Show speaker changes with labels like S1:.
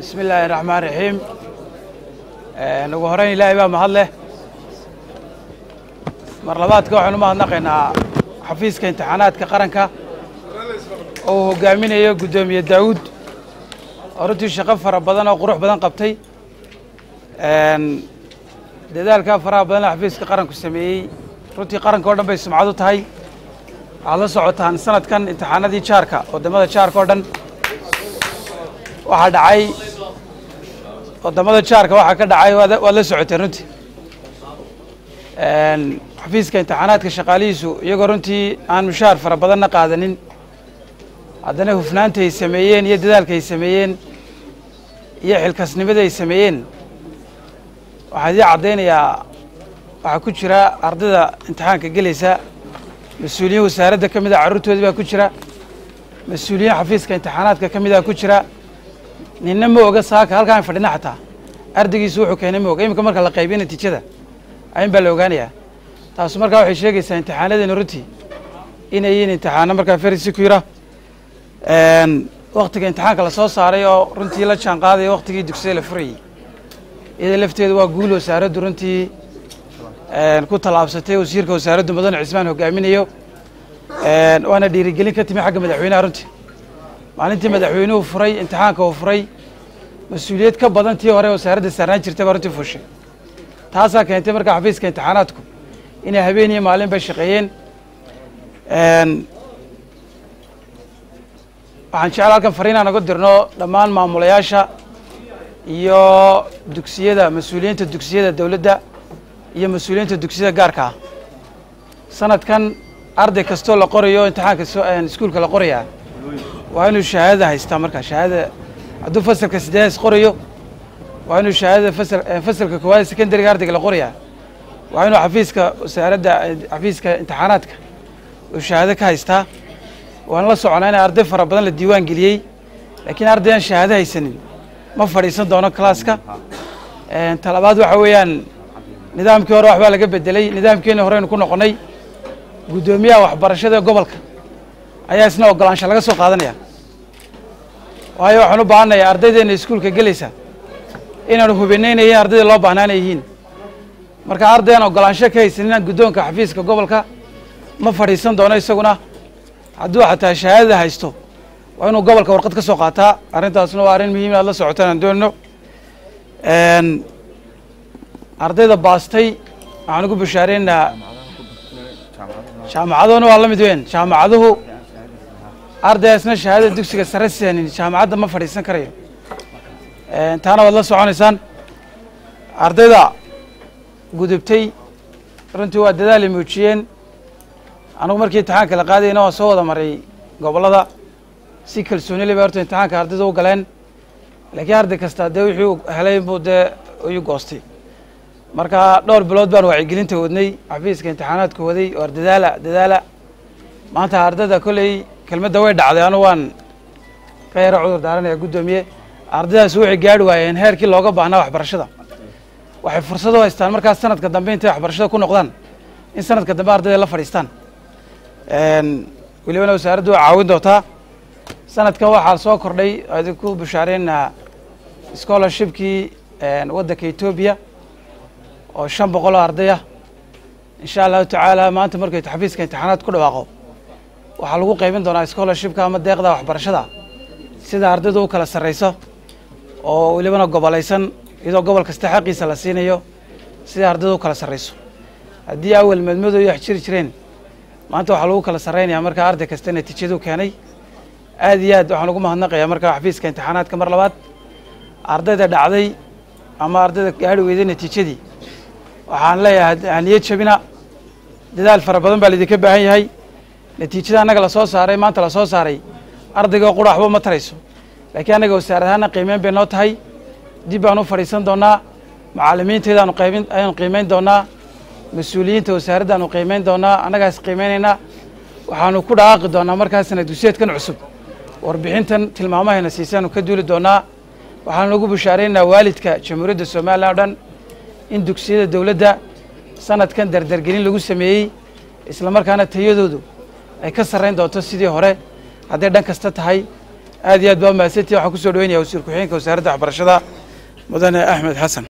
S1: bismi illaahi raxmaan raxiim ugu horeyn ilaahay baa mahad leh mar labaadka waxaynu mahadnaqaynaa xafiiska imtixaanaadka qaranka oo uu hogaaminayo guddoomiye daawuud oo runtii shaqo fara badan oo qurux badan qabtay dadaalkaa faraha badan ee xafiiska qaranku sameeyey runtii qaranka o dhan bay sumcad u tahay waxaad la socotaan sanadkan imtixaanadii jaarka waddamada jaarka oo dhan waxaa dhacay waddamada jaarka waxaa ka dhacay waad waad la socoteen runtii xafiiska imtixaanaadka shaqaalihiisu iyagoo runtii aan mushaar fara badanna qaadanin haddana hufnaanta ay sameeyeen iyo dadaalka ay sameeyeen iyo xilkasnimada ay sameeyeen waxaa idii caddaynayaa waxaa ku jira ardayda imtixaanka gelaysa mas-uuliyiin wasaaradda ka mid a carruurtoodii baa ku jira mas-uuliyiin xafiiska imtixaanaadka ka mid a ku jira ninna ma oga saaka halkaan fadhina xataa ardaygiisu wuxuu keenay ma oga iminka marka la qaybiyo natiijada ayin baa la ogaanayaa taasu markaa waxay sheegaysaa imtixaanadeena runtii inay yihiin imtixaano markaa very secura waktiga imtixaanka lasoo saaray oo runtii la jaan qaadaya waktigii dugsiyada la furayey iyada lafteedu waa guul wasaaraddu runtii ku tallaabsatay wasiirka wasaaraddu mudane cismaan hogaaminayo waana dhiirigelin ka timi xagga madaxweynaha runtii maalintii madaxweynuhu furay imtixaanka uu furay mas-uuliyad ka badan tii hore wasaaradda saarnaan jirtay baa runtii fushay taasaa keentay markaa xafiiska imtixaanaadku inay habeen iyo maalin bay shaqeeyeen waxaan jecel halkan fariinaan uga dirno dhammaan maamulayaasha iyo dugsiyada mas-uuliyiinta dugsiyada dowladda iyo mas-uuliyiinta dugsiyada gaarka ah sanadkan arday kastoo la qorayo imtixaanka so iskuulka la qorayaa waa inuu shahaadada haystaa markaa shahaadada hadduu fasalka sideedas qorayo waa inuu shahaadada fasal fasalka koowaad secondariga ardayga la qorayaa waa inuu xafiiska wasaaradda xafiiska imtixaanaadka uu shahaado ka haystaa waan la soconaa in arday fara badan la diiwaan geliyey laakiin arday aan shahaado haysanin ma fadhiisan doono classka talabaad waxa weeyaan nidaamkii hore waxbaa laga bedelay nidaamkeeni horeynu ku noqonnay guddoomiyaha waxbarashada gobolka ayaa isna ogolaansha laga soo qaadanaya waayo waxaan u baahannayaa ardaydeena iskuulka gelaysa inaanu hubinaynayin ardayda loo baahnaana yihiin marka arday aan ogolaansho ka haysanin guddoonka xafiiska gobolka ma fadhiisan doono isaguna hadduu xataa shahaadada haysto waa inuu gobolka warqad ka soo qaataa arrintaasna waa arrin muhiim aad la socotaan aan doonno ardayda baastay waxaan ugu bashaareynaa jaamacaduhuna waa la mid weyn jaamacaduhu ardaygaasna shahaadada dugsiga sare seenin jaamacadda ma fadhiisan karayo taana waad la soconaysaan ardayda gudubtay runtii waa dadaalay muujiyeen anugu markii imtixaanka la qaadayna waa soo wada maray gobollada si kalsooni le bay horta imtixaanka ardayda u galeen laakiin arday kasta dee wixii uu helay buu dee iyu goostay marka dhowr bilood baan wacyigelinta wadnay xafiiska imtixaanaadka waday waar dadaala dadaala maanta ardayda kolley kelmadda way dhacday anu waan ka yaro cudur daaranaya guddoomiye ardaydaas waxay gaari waayeen heerkii looga baahnaa waxbarashada waxay fursad u haystaan markaas sanadka dambe intay waxbarashada ku noqdaan in sanadka dambe ardayda la fadhiistaan welibana wasaaraddu waa caawin doontaa sanadkan waxaa soo kordhay idinku bushaareynaa scholarshipkii waddanka etoobiya oo shan boqol oo arday ah insha allahu tacaala maanta markay xafiiska imtixaanaad ku dhawaaqo waxaa lagu qaybin doonaa scholarshipka ama deeqda waxbarashada sida ardaydu u kala sarreyso oo welibana gobolaysan iyadoo gobol kasta xaqiisa la siinayo sida ardaydu u kala sarreyso haddii awel madmado iyo wax jiri jireen maanta waxaa lagu kala sarreynaya markaa arday kasta natiijadu keenay aad iyo aad waxaan ugu mahadnaqayaa markaa xafiiska imtixaanaadka mar labaad ardayda dhacday ama ardayda gaari weyday natiijadii waxaan leeyahay haniyad jabina dadaal fara badan baa laidinka baahan yahay natiijada annaga lasoo saaray maanta lasoo saaray ardayga qura waxba ma tarayso laakiin annaga wasaarad ahaana qiimeyn bay noo tahay dib baan u fadhiisan doonaa macallimiinteedaanu qaybin ayaanu qiimeyn doonaa mas-uuliyiinta wasaaraddaanu qiimeyn doonaa annagaas qiimeynaynaa waxaanu ku dhawaaqi doonaa markaas sana dugsiyeedkan cusub warbixintan tilmaamahayna siisaanu ka duuli doonaa waxaanu ugu bushaareynaa waalidka jamhuuriyadda somalilan o dhan in dugsiyada dowladda sanadkan dardargelin lagu sameeyey isla markaana tayadoodu ay ka sarreyn doonto sidii hore hadday dhan kasta tahay aad iyo aad baa mahadsantihi waxaan kusoo dhaweynaya wasiir ku-xigeenka wasaaradda waxbarashada mudane axmed xasan